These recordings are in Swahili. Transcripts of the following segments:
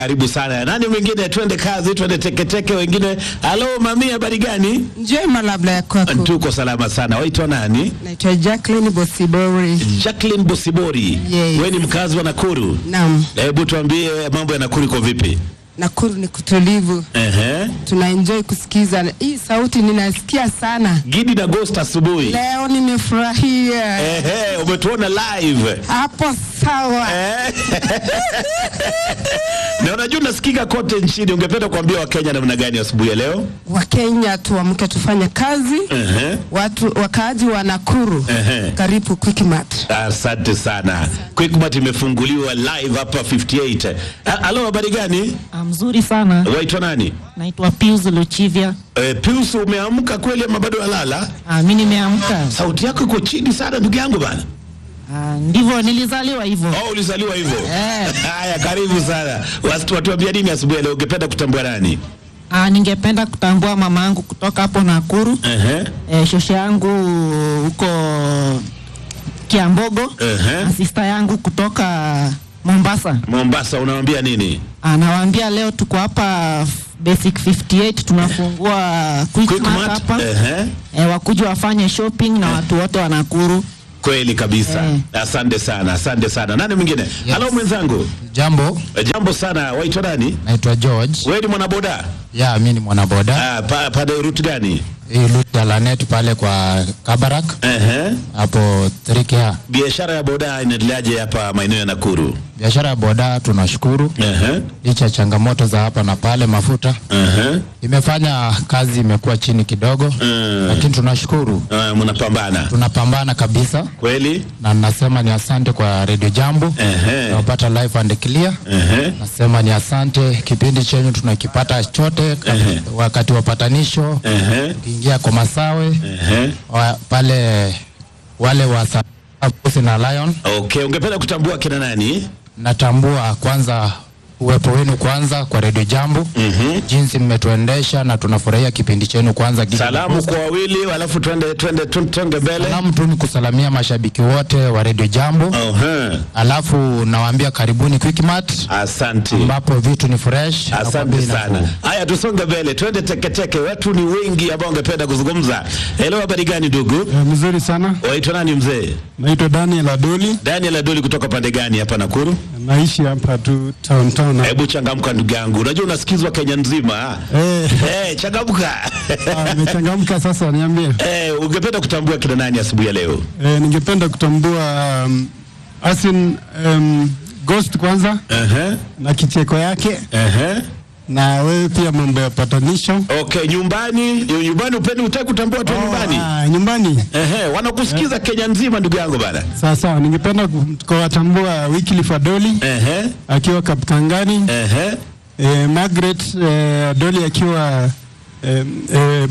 Karibu sana. Nani mwingine? Twende kazi, twende teketeke. Wengine, halo mami, habari gani? Njema labda ya kwako. Tuko salama sana. Waitwa nani? Naitwa Jacqueline Bosibori. Jacqueline Bosibori. Yes. Wewe ni mkazi wa Nakuru? Naam, Hebu tuambie mambo ya Nakuru iko vipi? Nakuru ni kutulivu, Ehe. tunaenjoy kusikiza hii sauti, ninasikia sana Gidi na Ghost asubuhi. leo, nimefurahia Ehe, umetuona live. hapo. Sawa, Eh. Na unajua unasikika kote nchini. Ungependa kuambia Wakenya namna gani asubuhi ya leo? Wakenya tuamke tufanye kazi. Ehe. Watu wakaaji wa Nakuru, Ehe. karibu Quickmart. Asante sana. Quickmart imefunguliwa live hapa 58. Ha- Halo, habari gani? Ah, Mzuri sana, Waitwa nani? naitwa Pius Luchivia. E, Pius umeamka kweli ama bado walala? Ah, mi nimeamka. Sauti yako iko chini sana ndugu yangu bana. Ah, ndivyo nilizaliwa hivyo. Oh, ulizaliwa hivyo? Eh. Haya, karibu sana. Watu watuambia nini asubuhi ya leo? Ungependa kutambua nani? Ah, ningependa kutambua mama yangu kutoka hapo Nakuru, Ehe. eh, shosho yangu huko Kiambogo Ehe. na sista yangu kutoka Mombasa. Mombasa unawaambia nini? Anawaambia leo tuko hapa Basic 58 tunafungua Quickmart Quickmart. hapa Ehe. eh, wakuja wafanye shopping na watu wote wa Nakuru. Kweli kabisa. Eh. Asante sana, asante sana. Nani mwingine? Halo mwenzangu. Jambo, E, Jambo sana. Waitwa nani? naitwa George. Wewe ni mwanaboda? Ya, mi ni mwanaboda Ah, pa, pale route gani? hii route ya Lanet pale kwa Kabarak Ehe. hapo 3K. Biashara ya boda inaendeleaje hapa maeneo ya Nakuru? Biashara ya boda tunashukuru, Ehe. licha ya changamoto za hapa na pale, mafuta Ehe. imefanya kazi imekuwa chini kidogo, Mm. lakini tunashukuru, Ah, mnapambana. tunapambana kabisa, Kweli? na nasema ni asante kwa Radio Jambo Ehe. tunapata live and clear. Ehe. Nasema ni asante, kipindi chenyu tunakipata chote Ehe. wakati wa patanisho, Ehe. ukiingia kwa masawe Ehe. wa, pale wale wa Sa- Pussy na Lion Okay, ungependa kutambua kina nani? natambua kwanza uwepo wenu kwanza kwa redio Jambo Mhm. jinsi mmetuendesha na tunafurahia kipindi chenu kwanza. Gidi Salamu Makosa. kwa wawili, alafu twende twende tu- tonge mbele. Salamu tu ni kusalamia mashabiki wote wa redio Jambo, Ohe. alafu nawaambia karibuni Quickmart Asante. ambapo vitu ni fresh na kwa Asante bei nafuu. sana. Haya, tusonge mbele, twende teketeke. Watu ni wengi ambao wangependa kuzungumza. Hello, habari gani ndugu? Eh, mzuri sana. Waitwa nani mzee? Naitwa Daniel Adoli, Daniel Adoli kutoka pande gani hapa Nakuru? naishi hapa tu town town. Hebu changamka ndugu yangu, unajua unasikizwa Kenya nzima. Eh, Eh, changamka. ah, nimechangamka sasa, niambie. Eh, ungependa kutambua kina nani asubuhi ya leo? Eh, ningependa kutambua um, Asin um, Ghost kwanza Ehe. na kicheko yake Ehe. na wewe pia mambo ya patanisho. Okay, nyumbani, nyumbani upendi utaki kutambua tu nyumbani. Ah, nyumbani. Ehe, wanakusikiza Kenya nzima ndugu yangu bana. Sawa sawa, ningependa ku- kuwatambua Wycliffe Adoli Ehe. akiwa Kaptangani, Ehe. eh, Margaret eh, Adoli akiwa eh, eh,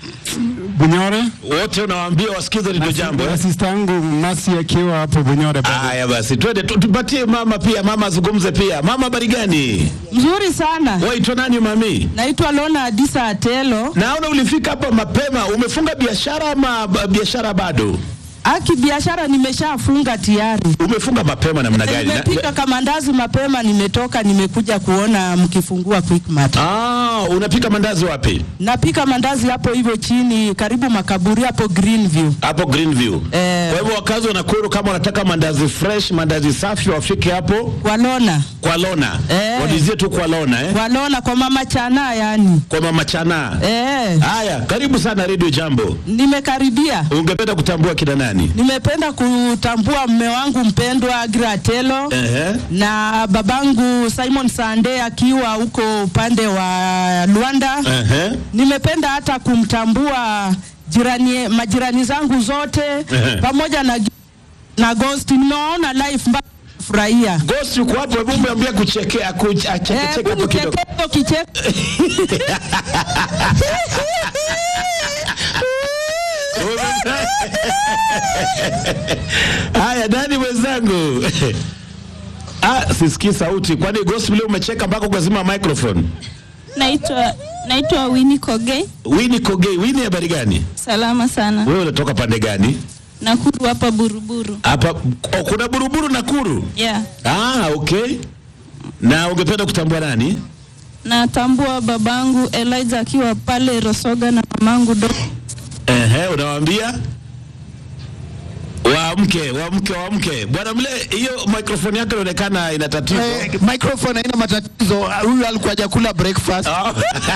Bunyore Wote unawaambia wasikize ndio jambo. na eh? sista yangu Masi akiwa hapo Bunyore bado. Haya basi, twende tu- tupatie mama pia, mama azungumze pia. Mama, habari gani? Mzuri sana. Waitwa nani mami? Naitwa Lona Adisa Atelo. Naona ulifika hapa mapema. Umefunga biashara ama ba- biashara bado? Aki biashara nimeshafunga tayari. Umefunga mapema namna gani? Na- Nimepika kamandazi mapema, nimetoka nimekuja kuona mkifungua Quickmart. Ah, unapika mandazi wapi? Napika mandazi hapo hivyo chini karibu makaburi hapo Greenview. Hapo Greenview. Eh. Kwa hivyo wakazi wa Nakuru kama wanataka mandazi fresh, mandazi safi wafike hapo Kwa Lona. kwa Lona. Eh. Walizie tu kwa Lona eh? Kwa Lona kwa mama Chana yani. Kwa mama Chana. Eh, Haya, karibu sana Radio Jambo. nimekaribia. Ungependa kutambua kina nani? Nimependa kutambua mme wangu mpendwa Agra Atelo. Ehe. na babangu Simon Sande akiwa huko upande wa Luanda. Ehe. Nimependa hata kumtambua jirani, majirani zangu zote Ehe. pamoja na, na Ghost. Nimewaona live mpaka furahia. Ghost yuko hapo, hebu mwambie kuchekea kuch- acheke cheke hapo kidogo. kicheko kicheko Haya, nani mwenzangu? Ah, sisikii sauti. Kwani Ghost leo umecheka mpaka ukazima microphone? Naitwa naitwa Winnie Kogei. Winnie Kogei, Winnie habari gani? Salama sana. Wewe unatoka pande gani? Nakuru hapa Buruburu. Hapa oh, kuna Buruburu Nakuru. Yeah. Ah, okay. Na ungependa kutambua nani? Natambua babangu Elijah akiwa pale Rosoga na mamangu do Ehe, unawaambia waamke, waamke, waamke. Bwana Mle, hiyo microphone yako inaonekana ina tatizo. Eh, microphone haina matatizo. Huyu alikuwa hajakula breakfast. Ah.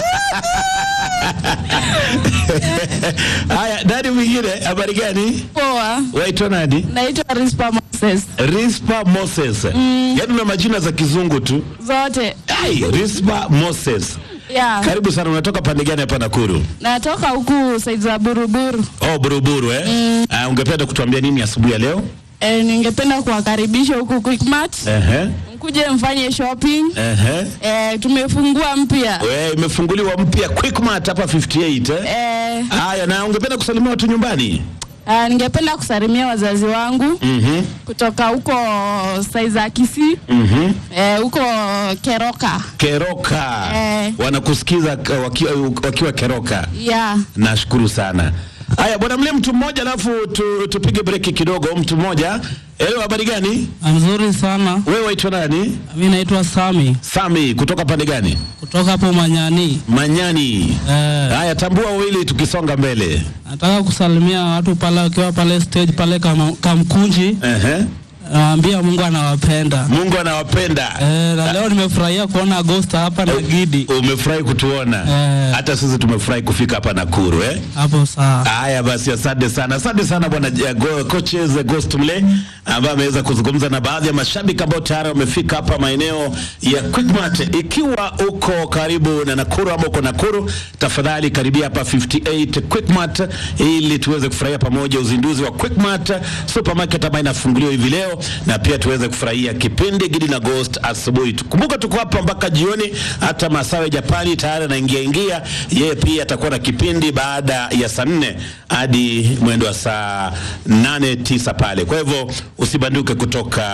Haya, nani mwingine? Habari gani? Poa, Waitwa nani? naitwa Rispa Moses. Rispa Moses. Yaani una majina za kizungu tu. Zote Ai, Rispa Moses. yeah. Karibu sana, unatoka pande gani hapa Nakuru? Natoka huku saizi za Buruburu. Oh, Buruburu eh? Ah, ungependa kutuambia nini asubuhi ya leo? E, ningependa kuwakaribisha huku Quickmart Ehe. mkuje mfanye shopping. Ehe. E, tumefungua mpya We, imefunguliwa mpya Quickmart hapa 58 eh? e, Haya, na ungependa kusalimia watu nyumbani? a, ningependa kusalimia wazazi wangu Mhm. kutoka huko saizi za Kisii Mhm. e, huko Keroka Keroka. Eh. Wanakusikiza k- wakiwa, wakiwa Keroka. yeah. Nashukuru sana. Haya bwana, mle mtu mmoja alafu tu, tupige breki kidogo. Mtu mmoja. Ewe, habari gani? Mzuri sana. Wewe waitwa nani? Mi naitwa Sami Sami, kutoka pande gani? kutoka hapo Manyani. Manyani. Eh, Haya, tambua wawili tukisonga mbele. nataka kusalimia watu pale wakiwa pale stage pale kama, Kamkunji. Ehe. Nawaambia Mungu anawapenda. Mungu anawapenda. Eh, na leo nimefurahia kuona Agosta hapa na Gidi Umefurahi kutuona. Eh. Hata sisi tumefurahi kufika hapa Nakuru eh? hapo saa. Haya basi, asante sana, asante sana bwana eh, go- coaches eh, Ghost Mle ambaye ameweza kuzungumza na baadhi ya mashabiki ambao tayari wamefika hapa maeneo ya Quickmart. Ikiwa uko karibu na Nakuru ama uko Nakuru, tafadhali karibia hapa 58 Quickmart ili tuweze kufurahia pamoja uzinduzi wa Quickmart supermarket ambayo inafunguliwa hivi leo, na pia tuweze kufurahia kipindi Gidi na Ghost asubuhi. Kumbuka tuko hapa mpaka jioni, hata Masawe Japani tayari anaingia ingia, yeye pia atakuwa na kipindi baada ya saa nne hadi mwendo wa saa nane tisa pale. Kwa hivyo usibanduke kutoka